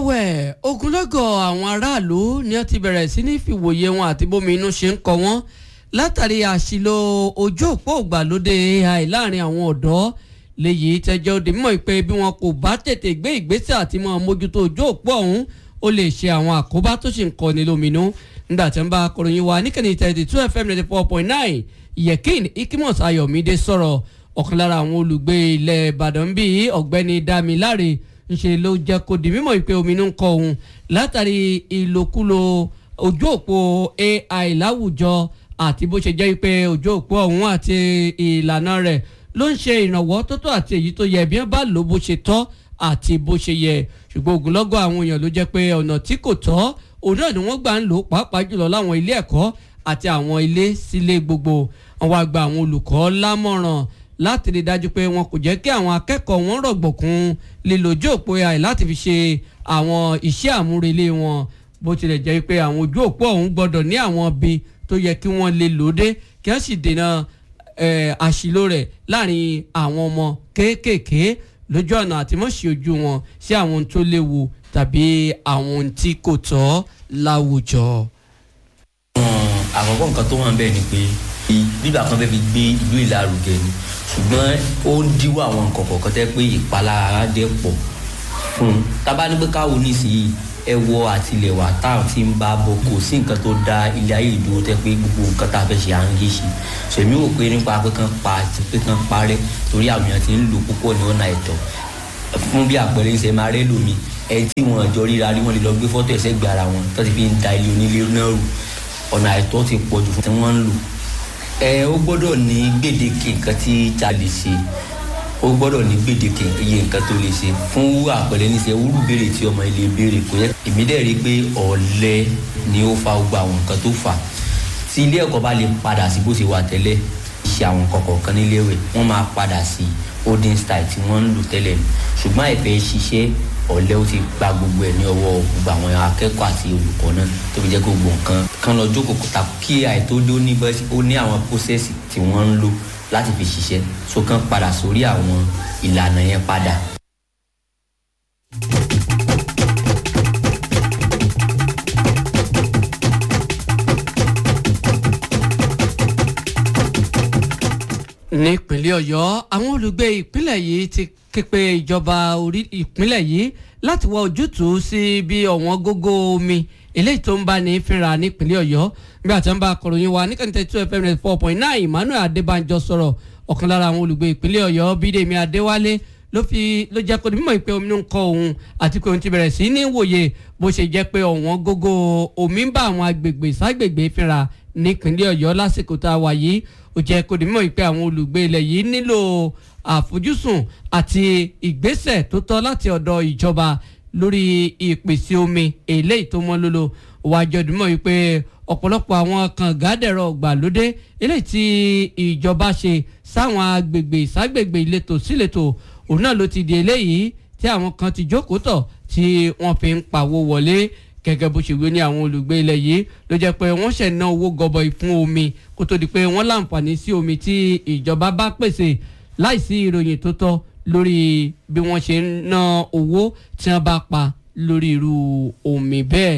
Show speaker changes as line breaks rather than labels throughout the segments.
ẹ̀wẹ̀ ogunlọ́gọ̀ àwọn aráàlú ni wọ́n ti bẹ̀rẹ̀ sí ní fìwòye wọn àti bómi inú ṣe ń kọ wọ́n látàrí àṣìlò ojú òpó ògbàlódé AI láàrin àwọn ọ̀dọ́ léyìí tẹjọ́ òde mímọ́ pé bí wọn kò bá tètè gbé ìgbésẹ̀ àti máa mójútó ojú òpó ọ̀hún ó lè ṣe àwọn àkóbá tó sì ń kọni lóminú nígbà tí wọ́n bá akọ̀ròyìn wa níkànnì thirty two fm ninety four point nine yẹ̀kín ikimos ayọ̀mídé sọ̀rọ̀ ọ̀kan lára àwọn olùgbé ilẹ̀ ìbàdàn bíi ọ̀gbẹ́ni damiláre ńṣe ló jẹ́ kó di mímọ̀ pé ominú ń kọ òun látàrí ìlòkulò ojú òpó AI láwùjọ àti bó ṣe jẹ́ pé ojú òpó ọ̀hún àti ìlànà rẹ̀ ló ń ṣe ìrànwọ́ tó tó àti èyí tó yẹ bí wọ́n bá lò bó ṣe tọ́ àti bó ṣe yẹ ṣùgbọ́n ogunlọ́gọ̀ àwọn èèyàn ló jẹ́ pé ọ̀nà tí kò tọ́ òun náà ni wọ́n gbà ń lò pàápàá jùlọ láwọn ilé ẹ̀kọ́ àti àwọn ilé sílé gbogbo àwọn àgbà àwọn olùkọ́ lámọ̀ràn láti rí dájú pé wọn kò jẹ́ kí àwọn akẹ́kọ̀ọ́ wọn rọ̀gbọ̀kún lílo ojú òpó AI láti fi ṣe àwọn iṣẹ́ àmúrelé wọn bó tilẹ̀ jẹ́ pé àwọn ojú òpó ọ̀hún gbọ́dọ̀ ní àwọn ibi tó yẹ kí wọ́n lè lòdè kí wọ́n sì dènà àṣìlò rẹ̀ láàrin àwọn ọmọ kéékèèké lójú ọ̀nà àti mọ̀ṣí ojú wọn sí àwọn ohun tó léwu tàbí àwọn ohun tí kò tọ́ láwùjọ.
àkọ́kọ́ nǹkan tó wà ń bẹ̀ ni pé bíbà kan fẹ́ fi gbé ìlú ìlàrúgẹ ni ṣùgbọ́n ó ń díwọ́ àwọn nǹkan kọ̀ọ̀kan tẹ́ pé ìpalára dẹ̀ pọ̀ fún un tábà ní pé káwo nísìnyí ẹ wọ àtìlẹwà táwọn ti ń bá bọ kò sí nǹkan tó da ilé ayé ìdúró tẹ́ pé gbogbo nǹkan tá a fẹ́ ṣe à ń yé ṣe ṣèmi wò pé nípa pé kán pa pé kán parẹ́ torí àwọn èèyàn ti ń lò púpọ̀ ní ọ̀nà ẹ̀tọ́ fún bí àpẹẹrẹ ìṣe máa rẹ́ lómi ẹni tí wọn jọ ríra rí wọn lè lọ gbé fọ́tò ẹ̀sẹ̀ gbé ara wọn tó ti fi ń da ilé onílé náà rù ọ̀nà àìtọ́ ti pọ̀ jù fún tí wọ́n ń lò ẹ ó gbọ́dọ̀ ní gbèdéke nǹkan tí ta lè ṣe ó gbọ́dọ̀ ní gbèdéke iye nǹkan tó lè ṣe fún àpẹẹrẹ níṣẹ́ wúrú béèrè tí ọmọ ilé béèrè kò yẹ èmi dẹ̀ rí i pé ọ̀lẹ ni ó fa gbogbo àwọn nǹkan tó fà tí ilé ẹ̀kọ́ bá lè padà sí bó ṣe wà tẹ́lẹ̀ ṣe àwọn nǹkan kọ̀ọ̀kan níléèwé wọ́n máa padà sí olden style tí wọ́n ń lò tẹ́lẹ̀ ni ṣùgbọ́n àìfẹ́ ṣiṣẹ́ ọ̀lẹ ó ti gba gbogbo ẹ̀ ní ọwọ́ gbogbo àwọn akẹ́kọ̀ọ́ àti olùkọ́ náà tó fi jẹ́ gbogbo nǹkan kan lọ jókòó kó ta kí àìtó dé ó ní àwọn process tí wọ́n ń lò láti fi ṣiṣẹ́ so kàn padà sórí àwọn ìlànà yẹn padà.
nípínlẹ̀ ọ̀yọ́ àwọn olùgbé ìpínlẹ̀ yìí ti ké pe ìjọba orí ìpínlẹ̀ yìí láti wá ojútùú sí bí ọ̀wọ́n gógó omi eléyìí tó ń bá ní fínra nípínlẹ̀ ọ̀yọ́ nígbà tí wọ́n bá akọ̀ròyìn wa níkànnì tẹ̀tù fm four point nine emmanuel adébánjọ sọ̀rọ̀ ọ̀kan lára àwọn olùgbé ìpínlẹ̀ ọ̀yọ́ bídèmí adéwálé ló fi ló jẹ́ kó mímọ̀ pé omi ń kọ òun àti pé òun ti bẹ̀rẹ̀ sí ní wòye bó ṣe jẹ́ pé ọ̀wọ́n gógó omi ń bá àwọn agbègbè ságbègbè fínra nípínlẹ̀ ọ̀yọ́ lásìkò tá a wà yìí ó jẹ́ kó di mímọ̀ pé àwọn olùgbé ilẹ̀ yìí nílò àfojúsùn àti ìgbésẹ̀ tó tọ́ láti ọ̀dọ̀ ìjọba lórí ìpèsè omi eléyìí tó mọ́ lólo wájú ọdúnmọ̀ wípé ọ̀pọ̀lọpọ̀ àwọn kàngádẹ̀rọ̀ gbàlódé eléyìí tí ìjọba ṣe sáwọn agbègbè ságbègbè ìletò síletò òun náà ló ti di eléyìí tí àwọn kan ti jókòó tọ̀ tí wọ́n fi ń pawó wọlé gẹ́gẹ́ bó ṣe wí ní àwọn olùgbé ilẹ̀ yìí ló jẹ́ pé wọ́n ṣẹ̀ ná owó gọbọi fún omi kó tó di pé wọ́n láǹfààní sí omi tí ìjọba bá pèsè láìsí ìròyìn tó tọ́ lórí bí wọ́n ṣe ń ná owó tí wọ́n bá pa lórí irú omi bẹ́ẹ̀.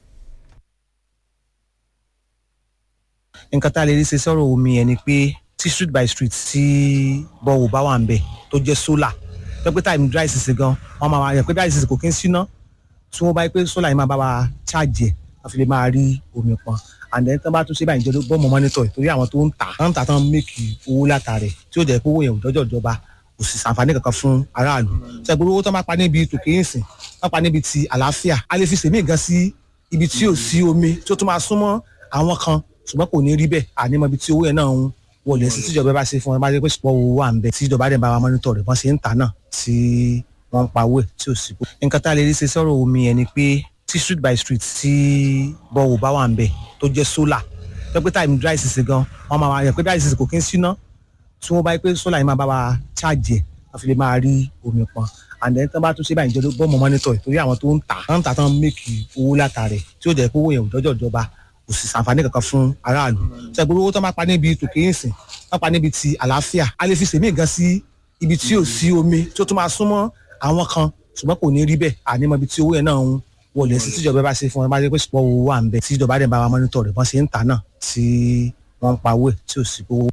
nǹkan tá a lè rí ṣe sọ̀rọ̀ omi yẹn ni pé tí street by street tí bọ́wọ̀ bá wà ń bẹ̀ tó jẹ́ solar tó pé time dry season gan wọ́n máa wà yẹn pé dry season kò kí ń síná tí wọ́n bá yẹ pé solar yìí máa bá wa charge ẹ̀ wọ́n fi lè máa rí omi pọn and then tí wọ́n bá tún ṣe báyìí jẹ́ bọ́ọ̀mù monitor torí àwọn tó ń tà wọ́n ń tà tán make owó látàrẹ̀ tí ó jẹ́ pé owó yẹn ò dọ́jọ́ ìjọba kò sì sàǹfààní kankan fún aráàlú ṣe gbogbo owó tó máa pa níbi tòkè ìsìn wọ́n pa níbi ti àlàáfíà a lè fi sèmí gan sí ibi tí ò sí omi tí ó tún máa súnmọ́ àwọn kan ṣùgbọ́n kò ní rí bẹ́ẹ̀ ànímọ́ ibi tí owó yẹn náà ń wọlé sí tíjọba bá ṣe fún wọn bá jẹ́ pé ṣùpọ̀ owó wà ń bẹ tíjọba dẹ̀ bá wa mọ́nítọ̀ rẹ̀ wọ́n ṣe ń tà náà tí wọ́n ń pawó ẹ̀ tí ò sí. nǹkan tá a lè rí ṣe sọ̀rọ̀ omi yẹn ni pé tí street by street tí bọ́wọ̀ bá wà ń bẹ̀ tó jẹ́ solar tó pé time dry season gan wọ́n máa wà yẹn pé dry season kò kí ń síná tí wọ́n bá yẹ pé solar yìí máa bá wa charge ẹ̀ wọ́n fi lè máa rí omi pọn and then tí wọ́n bá tún ṣe báyìí jẹ́ bọ́ọ̀mù mọ́nítọ̀ torí àwọn tó ń tà wọ́n ń tà tán make owó látàrẹ̀ tí ó jẹ́ pé owó yẹn ò dọ́jọ́ ìjọba kò sì sàǹfààní kankan fún aráàlú ṣe gbogbo owó tó máa pa níbi tòkè ìsìn wọ́n pa níbi ti àlàáfíà a lè fi sèmí gan sí ibi tí ò sí omi tí ó tún máa súnmọ́ àwọn kan ṣùgbọ́n kò ní rí bẹ́ẹ̀ àní mọ ibi tí owó yẹn náà ń wọlé sí tíjọba bá ṣe fún wọn bá jẹ́ pé ṣùpọ̀ owó wà ń bẹ tíjọba dẹ̀ bá wa mọ́nítọ̀ rẹ̀ wọ́n ṣe ń tà náà tí wọ́n ń pa owó ẹ̀ tí ò sí owó.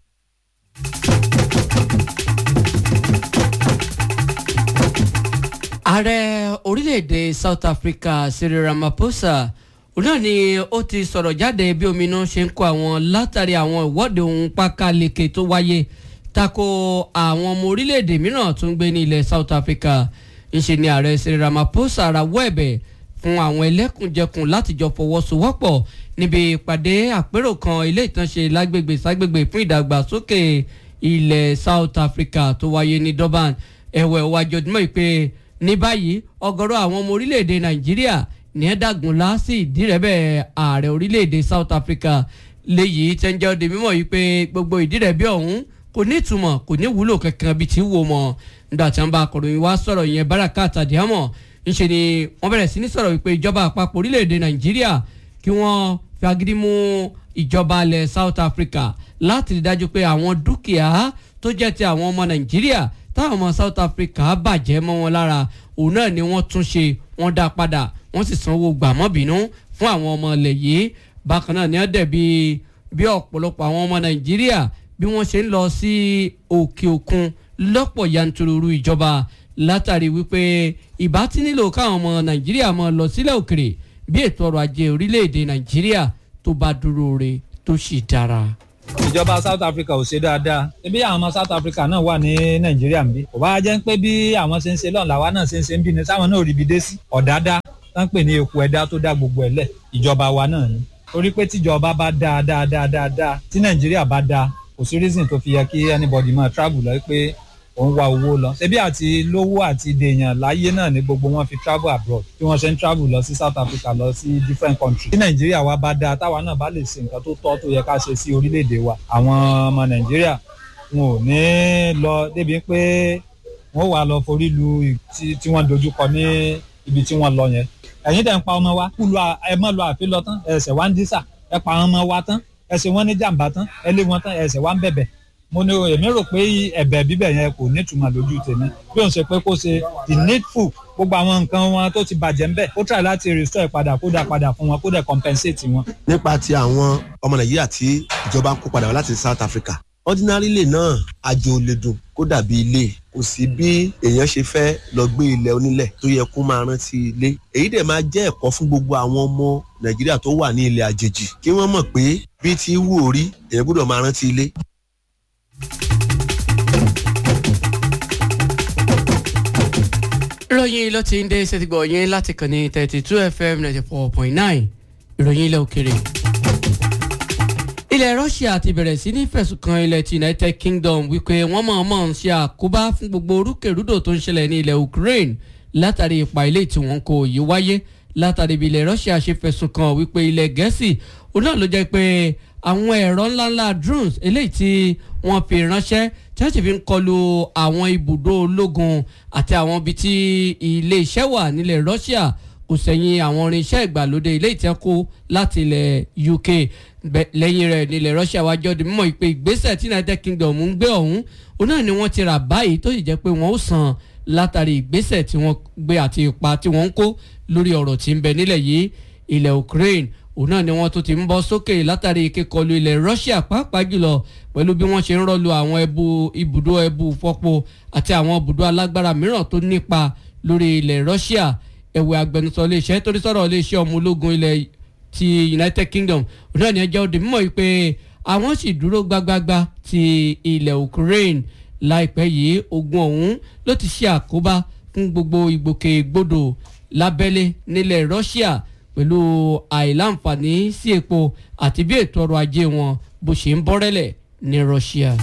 ààrẹ orílẹ̀-èdè south africa cyril ramaphosa òun náà ni ó ti sọ̀rọ̀ jáde bí ominú ṣe ń kó àwọn látàrí àwọn ìwọ́de ohun pákáleke tó wáyé tako àwọn ọmọ orílẹ̀-èdè mìíràn tó ń gbé ní ilẹ̀ south africa ńṣe ni ààrẹ cyril ramaphosa rawọ́ ẹ̀bẹ̀ fún àwọn ẹlẹ́kùnjẹkùn láti jọ fọwọ́sowọ́pọ̀ níbi ìpàdé àpérò kan ilé ìtànṣe lágbègbè ságbègbè fún ìdàgbàsókè ilẹ̀ south africa tó wáyé ní durban ẹ̀wẹ̀ wájú ọdún ìpè ní báyìí ọ̀gọ̀rọ̀ àwọn ọmọ orílẹ̀-èdè nàìjíríà ní ẹ̀ dàgúnlá sí ìdírẹ́bẹ̀ ààrẹ orílẹ̀-èdè south africa léyìí tẹ́ ń jẹ́ ọdẹ mímọ́ yìí pé gbogbo ìdírẹ́bẹ̀ ọ̀hún kò ní ìtumọ̀ kò ní wúlò kankan bíi ti wò mọ́ nígbà tí wọ́n bá akọ̀ròyìn wá sọ̀rọ̀ yẹn baraka tàdíàmọ̀ ńṣe ni wọ́n bẹ̀rẹ̀ sí ní sọ̀rọ̀ wípé ìjọba àpapọ̀ orílẹ̀-èdè nàìjíríà kí wọ́n fi agídí mú ìjọba alẹ̀ south africa láti rí dájú pé àwọn dúkìá tó jẹ́ ti àwọn ọmọ nàìjíríà táwọn ọmọ south africa bàjẹ́ mọ́ wọn lára òun náà ni wọ́n tún ṣe wọ́n dá padà wọ́n sì sanwó gbàmọ́bínú fún àwọn ọmọ ilẹ̀ yìí bákan náà ni wọ́n dẹ̀ bí bí ọ̀pọ̀lọpọ̀ àwọn ọmọ nàìjíríà bí wọ́n ṣe ń lọ sí òkè òkun lọ́pọ̀ yanturu ìjọba látàrí wípé ìbá tí nílò káwọn ọmọ nàìjíríà máa lọ sílẹ̀ òkèrè bí ètò ọrọ̀ ajé orílẹ̀-èdè nàìjíríà tó bá dúró re tó sì dára
ìjọba south africa ò ṣe dáadáa ebi àwọn ọmọ south africa náà wà ní nàìjíríà nbí kò bá jẹ́ pé bí àwọn ṣe ń ṣe lọ́nà làwa náà ṣe ń ṣe ń bí ni sáwọn náà rí ibi dé sí ọ̀dádá tán pè ní eku ẹ̀dá tó dá gbogbo ẹ̀ lẹ̀ ìjọba wa náà ni torí pé tíjọba bá dáa dáa dáa dáa dáa tí nàìjíríà bá dáa kò sí reason tó fi yẹ kí anybody máa travel lọ pé òun wá owó lọ ṣebí àti lówó àti dèèyàn láyé náà ni gbogbo wọn fi travel abroad tí wọn ṣe ń travel lọ sí south africa lọ sí different countries tí nàìjíríà wa bá dáa táwa náà bá lè ṣe nǹkan tó tọ́ tó yẹ ká ṣe sí orílẹ̀-èdè wa àwọn ọmọ nàìjíríà wọn ò ní lọ débi pé wọn ò wá lọ forí lu tí wọ́n dojúkọ ní ibi tí wọ́n lọ yẹn ẹ̀yin dẹ̀ ń pa ọmọ wa kú lu ẹ mọ́ lọ àfi lọ tán ẹsẹ̀ wá ń dísà ẹ pa ọmọ wa tán ẹsẹ̀ wọn ní jàǹbá tán ẹ lé wọn tán ẹsẹ̀ wá ń bẹ̀bẹ̀ mo ní èmi rò pé ẹ̀bẹ̀ bíbẹ̀ yẹn kò nítumọ̀ lójú tèmi bí òun ṣe pé kó ṣe the needful gbogbo àwọn nǹkan wọn tó ti bàjẹ́ ńbẹ̀ ó try láti restore padà kó dà padà fún wọn kó dẹ̀ compensate wọn.
nípa ti àwọn ọmọ nàìjíríà tí ìjọba ń kó padà wá láti south africa ordinary ilé náà àjò lè dùn kó dàbí ilé kò sí bí èèyàn ṣe fẹ́ lọ gbé ilẹ̀ onílẹ̀ tó yẹ kó máa rántí ilé èyí dẹ̀ máa jẹ́ ẹ̀kọ́ fún gbogbo àwọn ọmọ nàìjíríà tó wà ní ilẹ̀ àjèjì kí wọ́n mọ̀ pé bí ti wù orí èèyàn gbọ́dọ̀ máa rántí ilé
ìròyìn ló ti ń dé ṣètìgbọ̀ yín láti kàn ní thirty two fm ninety four point nine ìròyìn ilẹ̀ òkèrè. ilẹ̀ russia ti bẹ̀rẹ̀ sí ní fẹ̀sùn kan ilẹ̀ ti united kingdom wípé wọ́n mọ̀ọ́mọ̀ ń ṣe àkóbá fún gbogbo orúkèrúdò tó ń ṣẹlẹ̀ ní ilẹ̀ ukraine látàrí ipa ilé tí wọ́n kò yí wáyé látàrí bí ilẹ̀ russia ṣe fẹ̀sùn kan wípé ilẹ̀ gẹ̀ẹ́sì òun náà ló jẹ́ pé àwọn ẹ̀rọ ńláńlá drones eléyìí tí wọ́n fi ránṣẹ́ tí wọ́n sì fi ń kọlu àwọn ibùdó ológun àti àwọn ibi tí ilé iṣẹ́ wà nílẹ̀ Russia kò sẹ́yìn àwọn irinṣẹ́ ìgbàlódé ilé ìtẹ́kù láti ilẹ̀ UK lẹ́yìn rẹ̀ nílẹ̀ Russia wájú ọdún mímọ́ ìpè ìgbésẹ̀ tí United Kingdom ń gbé ọ̀hún òun náà ni wọ́n ti rà báyìí tó sì jẹ́ pé wọ́n ó san látàrí ìgbésẹ̀ tí wọ́n gbé àti ipa tí wọ́n ń kó lórí ọ̀rọ̀ tí ń bẹ nílẹ̀ yìí ilẹ̀ Ukraine òun náà ni wọ́n tún ti ń bọ́ sókè látàrí kíkọlù ilẹ̀ Russia pàápàá jùlọ pẹ̀lú bí wọ́n ṣe ń rọ́lu àwọn ẹbu ibùdó ẹbu fọ́po àti àwọn ibùdó alágbára mìíràn tó nípa lórí ilẹ̀ Russia ẹ̀wẹ̀ agbẹnusọ iléeṣẹ́ torí sọ̀rọ̀ iléeṣẹ́ ọmọ ológun ilẹ̀ ti United Kingdom òun náà ni ẹjẹ́ òde mímọ́ yìí pé àwọn sì dúró gbágbágbá ti ilẹ̀ Ukraine láìpẹ́ yìí ogun ọ̀hún ló ti ṣe àkóbá fún gbogbo ìgbòkègbodò lábẹ́lé nílẹ̀ Russia pẹ̀lú àìláǹfààní sí epo àti bí ètò ọrọ̀ ajé wọn bó ṣe ń bọ́rẹ́lẹ̀ ní Russia.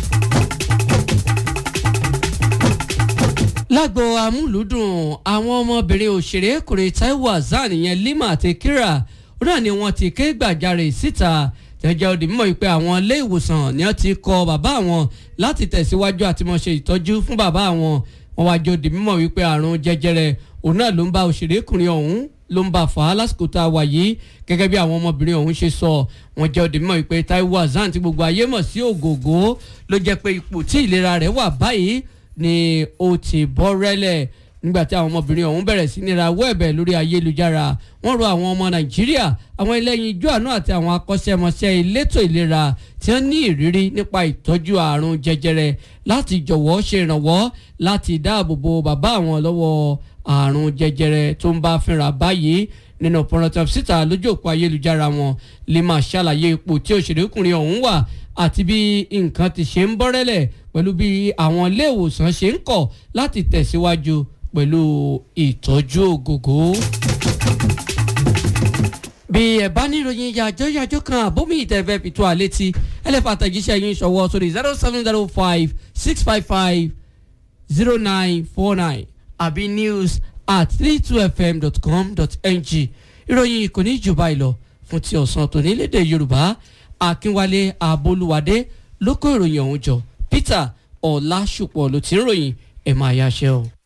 lágbo amúlùúdùn àwọn ọmọbìnrin òṣèrékùnrin Taiwo Hassan ìyẹn Lima àti Kira ó náà ni wọ́n ti ké gbàjarè síta jẹjẹ òdì mímọ̀ pé àwọn ilé ìwòsàn ni wọ́n ti kọ bàbá àwọn láti tẹ̀síwájú àti mọ̀ ṣe ìtọ́jú fún bàbá àwọn wọ́n wá jẹ́ òdì mímọ̀ wípé àrùn jẹjẹrẹ òun náà ló ń bá òṣèrékùnrin ọ̀hún ló ń bá fà á lásìkò tá a wà yìí gẹ́gẹ́ bí àwọn ọmọbìnrin ọ̀hún ṣe sọ wọ́n jẹ́ òdì mímọ̀ wípé Taiwo Hassan tí gbogbo ayé mọ̀ sí ògògó ló jẹ́ pé ipò tí ìlera rẹ̀ wà báyìí ni ó ti bọ́ rẹ́lẹ̀ nígbà tí àwọn ọmọbìnrin ọ̀hún bẹ̀rẹ̀ sí ní rawọ́ ẹ̀bẹ̀ lórí ayélujára wọ́n rọ àwọn ọmọ nàìjíríà àwọn ẹlẹ́yin ijó àánú àti àwọn akọ́ṣẹ́mọṣẹ́ elétò ìlera tí wọ́n ní ìrírí nípa ìtọ́jú àrùn jẹjẹrẹ láti jọ̀wọ́ ṣe ìrànwọ́ láti dáàbò bo bàbá àwọn lọ́wọ́ àrùn jẹjẹrẹ tó ń bá fínra báyìí nínú pọnrọtàn síta lójú òpó ayélujára wọn lè máa ṣàlàyé ipò tí òṣèrékùnrin ọ̀hún wà àti bí nǹkan ti ṣe ń bọ́rẹ́lẹ̀ pẹ̀lú bí àwọn ilé ìwòsàn ṣe ń kọ̀ láti tẹ̀síwájú pẹ̀lú ìtọ́jú ògógó. bí ẹ bá níròyìn yàjọ́ yàjọ́ kan àbómi ìtẹ̀fẹ́ fi tó àlẹ́ ti ẹlẹ́fà àtẹ̀jíṣẹ́ yín ṣọwọ́ sórí zero seven zero five six five five zero nine four nine àbí news at three two fm dot com dot ng ìròyìn kò ní jù báyìí lọ fún ti ọ̀sán tòní lédè yorùbá akínwálé abolúwadé ló kó ìròyìn ọ̀hún jọ peter ọ̀làṣùpọ̀ ló ti ń ròyìn ẹ̀ máa yáṣẹ́ o.